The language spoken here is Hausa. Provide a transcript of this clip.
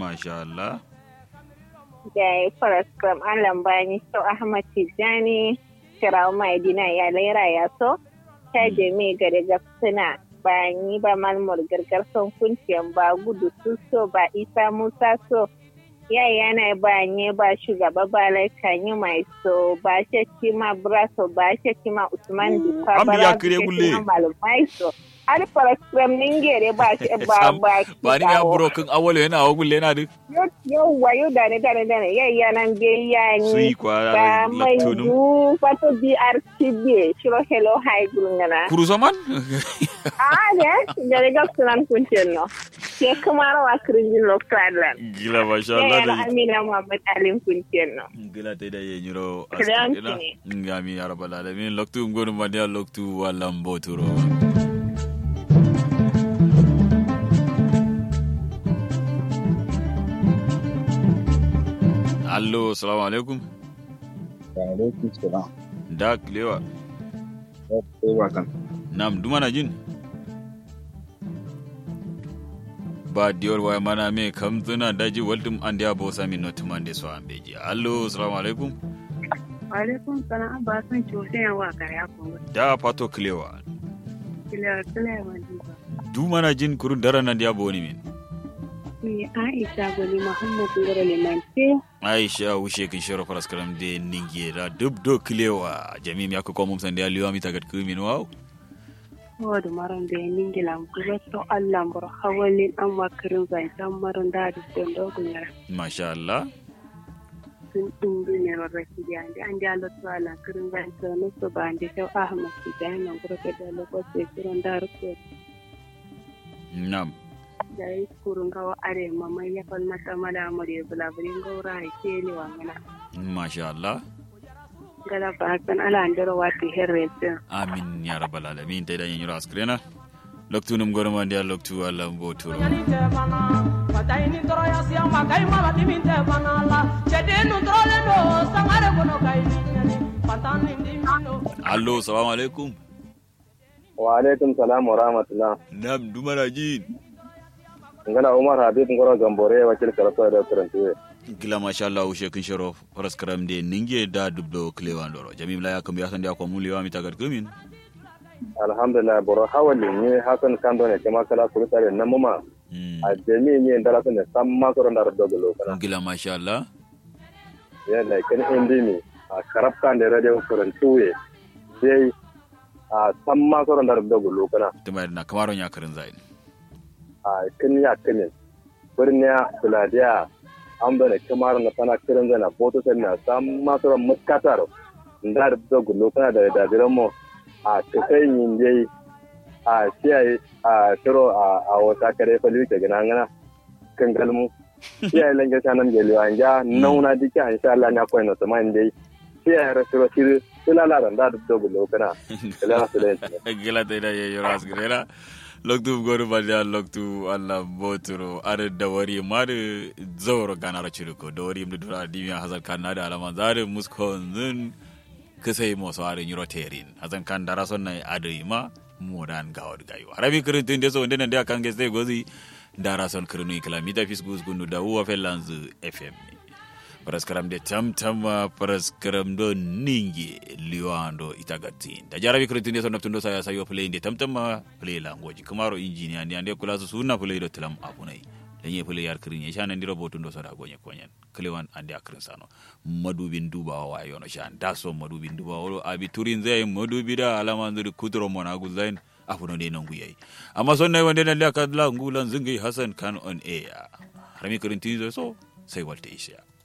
masha Allah da ya fara scrum an lambani so ahmad tijjani shirawo mai dina ya laira ya so ta jami gare suna ba ni ba malmur gargar son kunciyan ba gudu su so ba isa musa so ya yana ba nye ba shugaba ba laikanyi mai so ba shakki ma braso ba shakki ma usman duka Amdi ba ya kire bulle. malumai so har fara scrum ningere ba shi ba ba ba ni ya broken awolo yana wa gulle yana duk yauwa yau da ne da ne da ne yayya nan bai ya su ni yi kwa ba mai lattunum du fato BRTB shiro hello hi gulungana kuru soman ah ne jare gak sunan kuncin no ke kuma rawa kirinjin lokadlan gila masha Allah yayya da na Amina Muhammad Alim kuncin no gila ta da yin yiro Kiran askira ki ngami ya rabbal alamin loktu ngonu madia loktu walam boturo allo assalamu alaikum alaikum salam da klewa kowa kan nam dumana jin ba diyor waya mana me kam zuna daji waldum ande abo sami notuman de so ambeji allo assalamu alaikum Alaikum salam ba san cuta yawa ga ya kuma. da pato klewa Kila kila yawa duba. dumana jin kuru darana dia boni min Ni Aisha Gwani Muhammad Ngoro Limante. aisha wushe kin shero faras karam de ningiera dub do klewa jami mi akko mum sande aliwa mi tagat kumin waw Wadda maran da ya ningila kuma to Allah bar hawalin an makarin zancen maran da da don dogon yara. masha Allah Sun ɗumbi ne rarraki da yanzu an ja lotu ala kirin zancen nusu ba an da shau Ahmad su da yanan gurka da lokacin kiran da rufe nam da ya yi kurun gawa are mamai ya falmata mada mu da ya bulaburin gaura ya ke ne wa mana. masha Allah Gala ba san ala an dara wata herre din. amin ya rabbal alamin tay dañi ñuro askrena loktu num goroma ndi loktu Allah mboturo allo assalamu alaikum wa alaikum salam wa rahmatullah nam dumana jin ngana umar habib ngoro gambore wakil karatu da turantuwe gila masha Allah wushe kin shero faras karam de ninge da dubdo klewan doro jami la yakam ya sande ko muliwa mi tagat kumin alhamdulillah boro hawali ni hasan kando ne kama kala kuru tare na mama Mm. a jemi ni ndala ne samma ko ndar dogo kana gila masha Allah ya la ken indi ni a karab kan de radio turantuwe dai a samma ko ndar dogo kana tumar na kamaro nya karin zain a kin ya kinin birniya buladiya an bane kamar na sana kiran zana boto na samma ko muskatar ndar dogo kana da da diramo a kai yin dai a kiyaye a tiro a a wata kare fa liwike gina ngana kan galmu kiyaye lange sanan geli anja nauna dike insha Allah nya koy no to man dai kiyaye rasiro sir sulala ran da do gulo kana kala sulen gila tay da yo askrena loktu goru balya loktu Allah boturo are da wari mar zawro ganara chiruko da wari mdu dura dimya hazal kanada alama zare muskon zun kisai mo so are nyiro terin hazan kan dara son nay adai ma modan gawad gayo harabi kirin tun deso ndena ndia kan geste gozi dara son kirinu kilamita fisgus gunu da uwa felanz fm ni paraskaram de tam tam paraskaram do ningi liwando itagatin da jarabi kirin tun deso naptundo saya sayo play inde tam tam play langoji kamaro engineer ndi ande kula su sunna play do tilam apunai lenye play yar kirin ya shana ndiro botundo soda gonye konyen klewan ande akrin sano madubin dubawa wa yono shan daso madubin dubawa wolo abi turin zai madubi da alama zuri kudro mona guzain afuno de non guyai amma son nay wande na kadla ngulan zingi hasan kan on air harami kirin tizo so sai walte isha